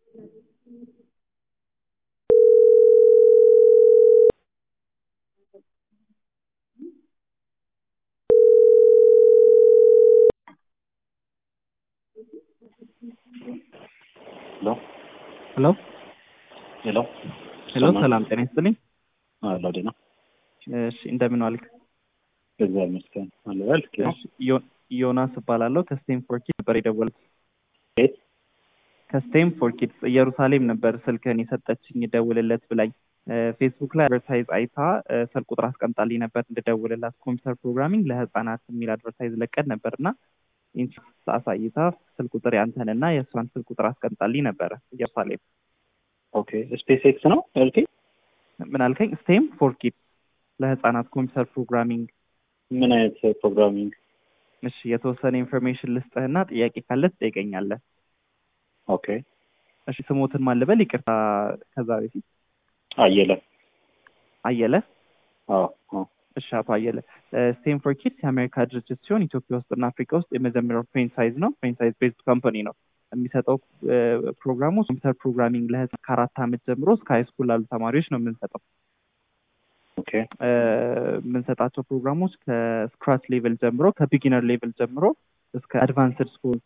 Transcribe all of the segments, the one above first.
ሄሎ ሄሎ ሄሎ ሄሎ ሰላም ጤና ይስጥልኝ። አሎ ዴና እሺ እንደምን ዋልክ? እግዚአብሔር ይመስገን አለ በል እሺ፣ ዮ- ዮናስ እባላለሁ ከስቴም ፎር ኪድስ ነበር የደወልኩት። ቤት ከስቴም ፎር ኪድስ ኢየሩሳሌም ነበር ስልክህን የሰጠችኝ ደውልለት ብላኝ እ፣ ፌስቡክ ላይ አድቨርታይዝ አይታ እ፣ ስልክ ቁጥር አስቀምጣልኝ ነበር እንድደውልላት ኮምፒውተር ፕሮግራሚንግ ለህፃናት የሚል አድቨርታይዝ ለቀን ነበር እና ኢንትረስት አሳይታ ስልክ ቁጥር ያንተንና የእሷን ስልክ ቁጥር አስቀምጣልኝ ነበረ ኢየሩሳሌም። ኦኬ ስፔስ ኤክስ ነው ልኬ ምን አልከኝ? ስቴም ፎር ኪድስ ለህፃናት ኮምፒውተር ፕሮግራሚንግ ምን አይነት ፕሮግራሚንግ እሺ የተወሰነ ኢንፎርሜሽን ልስጥህና ጥያቄ ካለ ትጠይቀኛለህ። ኦኬ እሺ ስሞትን ማን ልበል? ይቅርታ ከዛ በፊት አየለ አየለ። አዎ አዎ እሺ አቶ አየለ ስቴም ፎር ኪድስ የአሜሪካ ድርጅት ሲሆን ኢትዮጵያ ውስጥና አፍሪካ ውስጥ የመጀመሪያው ፍሬንቻይዝ ነው። ፍሬንቻይዝ ቤዝድ ካምፓኒ ነው። የሚሰጠው እ፣ ፕሮግራሙ ኮምፒውተር ፕሮግራሚንግ ለህፃናት ከአራት ዓመት ጀምሮ እስከ ሃይ ስኩል ላሉ ተማሪዎች ነው የምንሰጠው። ኦኬ እ፣ የምንሰጣቸው ፕሮግራሞች ከስክራች ሌቭል ጀምሮ ከቢጊነር ሌቭል ጀምሮ እስከ አድቫንስድ ስኩል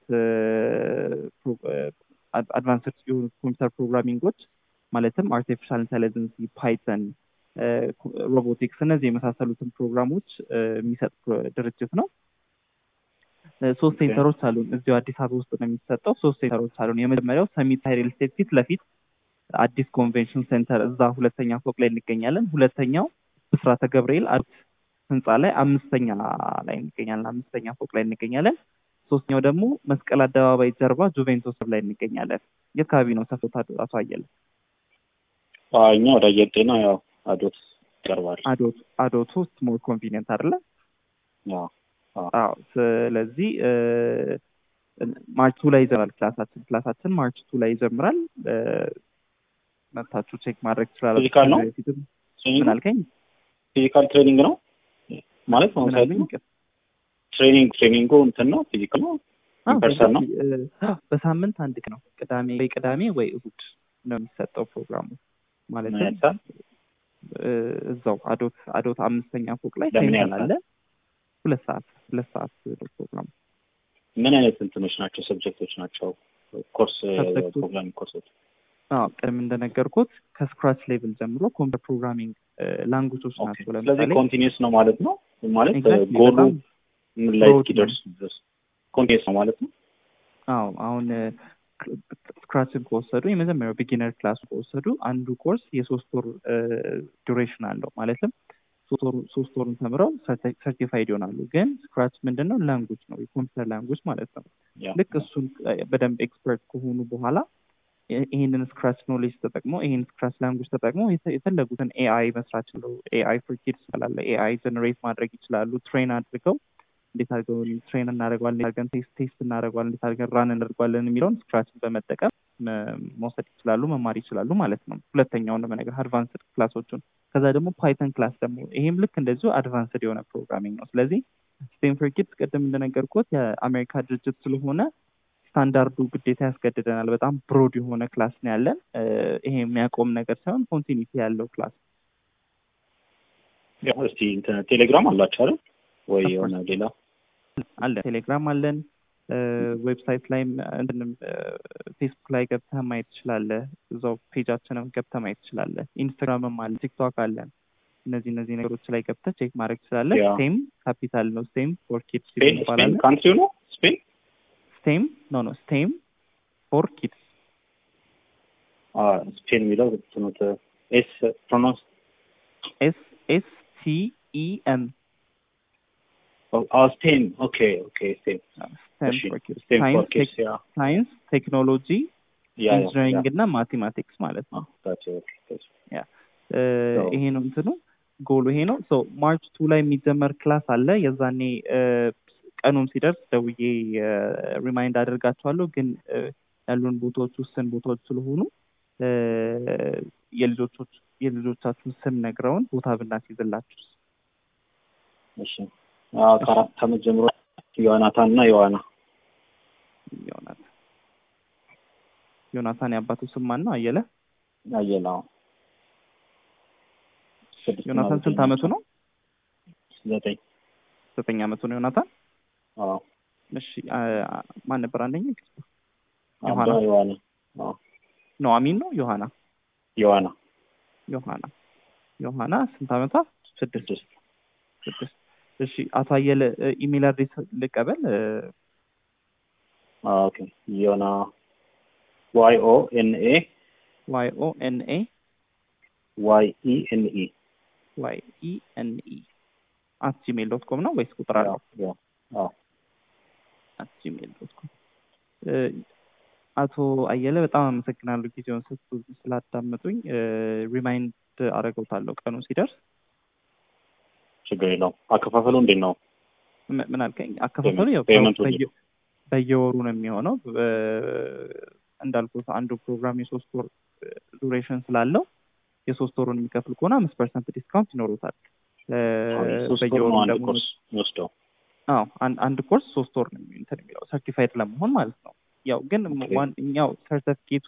አድቫንስድ የሆኑ ኮምፒውተር ፕሮግራሚንጎች ማለትም አርቲፊሻል ኢንቴሊጀንስ፣ ፓይተን፣ ሮቦቲክስ እነዚህ የመሳሰሉትን ፕሮግራሞች እ፣ የሚሰጥ ፕሮ- ድርጅት ነው። እ፣ ሶስት ኦኬ። ሴንተሮች አሉን። እዚሁ አዲስ አበባ ውስጥ ነው የሚሰጠው። ሶስት ሴንተሮች አሉን። የመጀመሪያው ሰሚት ሪል ስቴት ፊት ለፊት አዲስ ኮንቬንሽን ሴንተር እዛ ሁለተኛ ፎቅ ላይ እንገኛለን። ሁለተኛው ብስራተ ገብርኤል አዲስ ህንፃ ላይ አምስተኛ ላይ እንገኛለን። አምስተኛ ፎቅ ላይ እንገኛለን። ሶስተኛው ደግሞ መስቀል አደባባይ ጀርባ ጁቬንቶስ ላይ እንገኛለን። የት አካባቢ ነው ሰፈታ አቶ አየለ? አዎ፣ እኛ ወደ አየር ጤና ያው አዶት ይቀርባል አዶት አዶት ውስጥ ሞር ኮንቪኒየንት አይደለ? ያው አዎ። ስለዚህ እ፣ ማርች ቱ ላይ ይጀምራል ክላሳችን ክላሳችን ማርች ቱ ላይ ይጀምራል። እ፣ መጥታችሁ ቼክ ማድረግ ትችላላችሁ። ፊዚካል ነው? ከዚህ በፊትም ምን ትሬኒንግ አልከኝ? ፊዚካል ትሬኒንግ ነው ማለት ነው ምን ሳይት አልከኝ? ነው ትሬኒንግ ትሬኒንጉ እንትን ነው ፊዚካል ነው አዎ፣ ፐርሰን ነው እ፣ በሳምንት አንድ ቀን ነው። ቅዳሜ ወይ ቅዳሜ ወይ እሁድ ነው የሚሰጠው ፕሮግራሙ ምን ማለትም ያህል ሰዓት እ፣ እዛው አዶት አዶት አምስተኛ ፎቅ ላይ ለምን ሴንተር ያህል አለ። ሁለት ሰዓት ሁለት ሰዓት ነው ፕሮግራሙ። ምን አይነት እንትኖች ናቸው ሰብጀክቶች ናቸው ኮርስ ሰብጀክቶች? ፕሮግራሚንግ ኮርሶች አዎ ቅድም እንደነገርኩት ከስክራች ሌቭል ጀምሮ ኮምፒውተር ፕሮግራሚንግ ላንጉጆች ኦኬ። ናቸው። ስለዚህ ለምሳሌ ኮንቲኒስ ነው ማለት ነው ማለት Exactly፣ ጎሉ በጣም ምን ላይ broad እስኪደርስ ድረስ ኮንቲኒስ ነው ማለት ነው አዎ አሁን ስክራችን ከወሰዱ የመጀመሪያው ቢጊነር ክላሱ ከወሰዱ አንዱ ኮርስ የሶስት ወር ዱሬሽን አለው። ማለትም ሶስት ወሩ- ሶስት ወሩን ተምረው ሰርቲፋይድ ይሆናሉ። ግን ስክራች ምንድን ነው? ላንጉጅ ነው፣ የኮምፒውተር ላንጉጅ ማለት ነው። ያ ልክ እሱን እ፣ በደንብ ኤክስፐርት ከሆኑ በኋላ ይ- ይህንን ስክራች ኖሌጅ ተጠቅሞ ይህን ስክራች ላንጉጅ ተጠቅሞ የተ- የፈለጉትን ኤአይ መስራት ይችላሉ። ኤአይ ፎር ኪድስ ይባላል። ኤአይ ጀነሬት ማድረግ ይችላሉ። ትሬን አድርገው እንዴት አድርገው ትሬን እናደርገዋለን፣ እንዴት አድርገን ቴስት ቴስት እናደርገዋለን፣ እንዴት አድርገን ራን እናደርገዋለን የሚለውን ስክራችን በመጠቀም መ- መውሰድ ይችላሉ፣ መማር ይችላሉ ማለት ነው። ሁለተኛውን ነው ነገር አድቫንስድ ክላሶቹን። ከዛ ደግሞ ፓይተን ክላስ ደግሞ ይሄም ልክ እንደዚሁ አድቫንስድ የሆነ ፕሮግራሚንግ ነው። ስለዚህ ስቴም ፎር ኪድስ ቅድም እንደነገርኩት የአሜሪካ ድርጅት ስለሆነ ስታንዳርዱ ግዴታ ያስገድደናል። በጣም ብሮድ የሆነ ክላስ ነው ያለን። እ፣ ይሄ የሚያቆም ነገር ሳይሆን ኮንቲኒቲ ያለው ክላስ ያው እስቲ እንትን ቴሌግራም አላችሁ አይደል ወይ Of course. የሆነ ሌላ አለን። ቴሌግራም አለን። ዌብሳይት ላይም እንትንም ፌስቡክ ላይ ገብተህ ማየት ትችላለህ። እዛው ፔጃችንም ገብተህ ማየት ትችላለህ። ኢንስታግራምም አለ፣ ቲክቶክ አለን። እነዚህ እነዚህ ነገሮች ላይ ገብተህ ቼክ ማድረግ ትችላለህ። ያ። ስቴም ካፒታል ነው። ስቴም ፎር ኪድስ ስፔን ስፔን ይባላል። ካንትሪው ነው ስፔን ስቴም ኖ ኖ ስቴም ፎር ኪድስ አ ስፔን የሚለው ትኑት ኤስ ፕሮኖንስ ኤስ ኤስ ቲ ኢ ኤም አ ስፔን ኦኬ ኦኬ ስፔን ስቴም እሺ ፎር ኪድስ ስፔን ፎር ሳይንስ ኪድስ ያ ሳይንስ ቴክኖሎጂ ያ ያ ኢንጂነሪንግ እና ማቴማቲክስ ማለት ነው። ታች ኦኬ ታች እ፣ So- ይሄ ነው እንትኑ ጎሉ ይሄ ነው። ሶ ማርች ቱ ላይ የሚጀመር ክላስ አለ። የዛኔ እ፣ ቀኑም ሲደርስ ደውዬ ሪማይንድ አደርጋቸዋለሁ። ግን እ፣ ያሉን ቦታዎች ውስን ቦታዎች ስለሆኑ እ፣ የልጆቾች የልጆቻችሁን ስም ነግረውን ቦታ ብናስይዝላችሁ እሺ አ ከአራት ዓመት ጀምሮ ዮናታን እና ዮዋና ይሆናል። ዮናታን የአባቱ ስም ማን ነው? አየለ አየለ አዎ። ስድስት እና ዮናታን ዘጠኝ ስንት አመቱ ነው? ዘጠኝ ዘጠኝ አመቱ ነው ዮናታን። አዎ። እሺ አ- አ- ማን ነበር አንደኛ? አባ ዮሐና ዮሐና አዎ። ኑሐሚን ነው ዮሐና ዮሐና ዮሐና ዮሐና ስንት አመቷ? ስድስት ስድስት ስድስት እሺ አቶ አየለ እ፣ ኢሜል አድሬስ ልቀበል እ፣ አዎ፣ ኦኬ ዮና ዋይ ኦ ኤን ኤ ዋይ ኦ ኤን ኤ ዋይ ኢ ኤን ኢ ዋይ ኢ ኤን ኢ አት ጂሜል ዶት ኮም ነው ወይስ ቁጥር አለው? አዎ አት ጂሜል ዶት ኮም አቶ አየለ በጣም አመሰግናለሁ ጊዜውን ሰጡ ስላዳመጡኝ። ሪማይንድ አደርገውታለሁ ቀኑ ሲደርስ። ችግር የለውም። አከፋፈሉ እንዴት ነው? ም- ምን አልከኝ? አከፋፈሉ ያው ፔመንቱ በየ- በየወሩ ነው የሚሆነው። በ- እንዳልኩት አንዱ ፕሮግራም የሶስት ወር ዱሬሽን ስላለው የሶስት ወሩን የሚከፍል ከሆነ አምስት ፐርሰንት ዲስካውንት ይኖሩታል። እ፣ ሶስት ወር በየወሩ ነው አንድ ደግሞ ኮርስ የሚወስደው። አዎ አንድ አንድ ኮርስ ሶስት ወር ነው የሚ- እንትን የሚለው ሰርቲፋይድ ለመሆን ማለት ነው። ያው ግን ኦኬ። ዋንኛው ሰርተፊኬቱ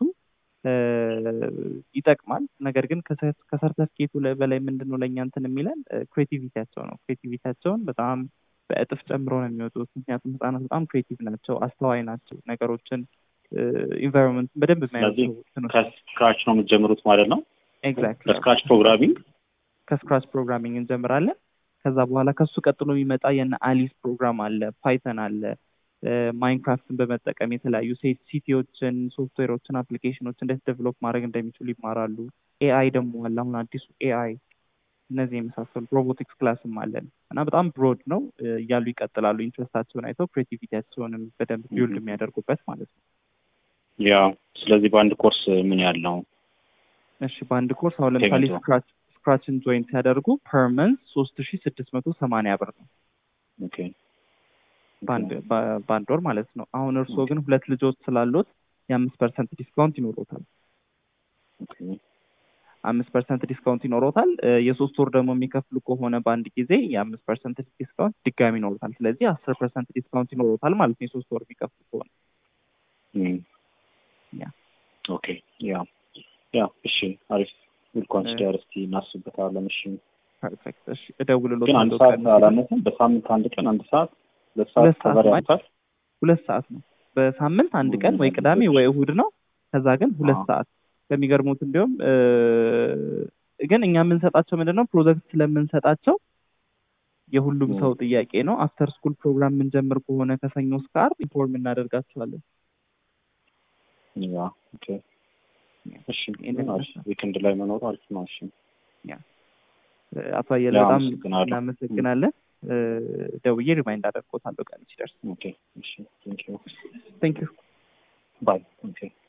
ይጠቅማል። ነገር ግን ከሰ- ከሰርተፊኬቱ ላይ- በላይ ምንድን ነው ለእኛ እንትን የሚለን ክሬቲቪቲያቸው ነው። ክሬቲቪቲያቸውን በጣም በእጥፍ ጨምሮ ነው የሚወጡት። ምክንያቱም ህጻናት በጣም ክሬቲቭ ናቸው፣ አስተዋይ ናቸው። ነገሮችን ኢንቫይሮንመንት በደንብ ስለዚህ የሚያዩት ከስክራች ነው የምትጀምሩት ማለት ነው። ኤግዛክትሊ ከስክራች ፕሮግራሚንግ ከስክራች ፕሮግራሚንግ እንጀምራለን። ከዛ በኋላ ከሱ ቀጥሎ የሚመጣ የነ አሊስ ፕሮግራም አለ፣ ፓይተን አለ፣ ማይንክራፍትን በመጠቀም የተለያዩ ሴት ሲቲዎችን፣ ሶፍትዌሮችን፣ አፕሊኬሽኖች እንዴት ዴቨሎፕ ማድረግ እንደሚችሉ ይማራሉ። ኤአይ ደግሞ አለ፣ አሁን አዲሱ ኤአይ እነዚህ የመሳሰሉ ሮቦቲክስ ክላስም አለን እና በጣም ብሮድ ነው እ፣ እያሉ ይቀጥላሉ። ኢንትረስታቸውን አይተው ክሬቲቪቲያቸውንም በደንብ ቢውልድ Mhm. የሚያደርጉበት ማለት ነው። ያ ስለዚህ በአንድ ኮርስ ምን ያህል ነው? እሺ በአንድ ኮርስ አሁን ለምሳሌ ፔመንቱ? ስክራች ስክራችን ጆይን ሲያደርጉ ፐር መንዝ ሶስት ሺ ስድስት መቶ ሰማንያ ብር ነው ኦኬ በአንድ በ- በአንድ ወር ማለት ነው። አሁን እርስዎ ግን ሁለት ልጆች ስላሉት የአምስት ፐርሰንት ዲስካውንት ይኖሮታል። ኦኬ አምስት ፐርሰንት ዲስካውንት ይኖሮታል። እ፣ የሶስት ወር ደግሞ የሚከፍሉ ከሆነ በአንድ ጊዜ የአምስት ፐርሰንት ዲስካውንት ድጋሚ ይኖሮታል። ስለዚህ አስር ፐርሰንት ዲስካውንት ይኖሮታል ማለት ነው የሶስት ወር የሚከፍሉ ከሆነ እም። ያ ኦኬ ያ ያ እሺ አሪፍ ዊል ኮንሲደር እስቲ እናስብበታለን። እሺ ፐርፌክት። እሺ እደውልሎት ግን አንድ ሰዓት አላነሰም? በሳምንት አንድ ቀን አንድ ሰዓት ሁለት ሰዓት ሁለት ሰዓት ከበር ማለት ያንሳል? ሁለት ሰዓት ነው በሳምንት አንድ ቀን ወይ ሁለት ቅዳሜ ልጆች። ወይ እሁድ ነው። ከዛ ግን ሁለት አዎ። ሰዓት ከሚገርሙት እንዲሁም እ፣ ግን እኛ የምንሰጣቸው ምንድን ነው ፕሮጀክት ስለምንሰጣቸው የሁሉም ም። ሰው ጥያቄ ነው። አፍተር ስኩል ፕሮግራም የምንጀምር ከሆነ ከሰኞ እስከ ዓርብ ኢንፎርም እናደርጋቸዋለን። ያ ኦኬ እሺ ይሄንን አሪፍ ዊክንድ ላይ መኖሩ አሪፍ ነው። እሺ እ፣ አቶ አየለ ያ በጣም አመሰግናለሁ። እናመሰግናለን። እ፣ ደውዬ ሪማይንድ አደርጎታለሁ ቀን ሲደርስ። ኦኬ እሺ ቴንክ ዩ ቴንክ ዩ ባይ ኦኬ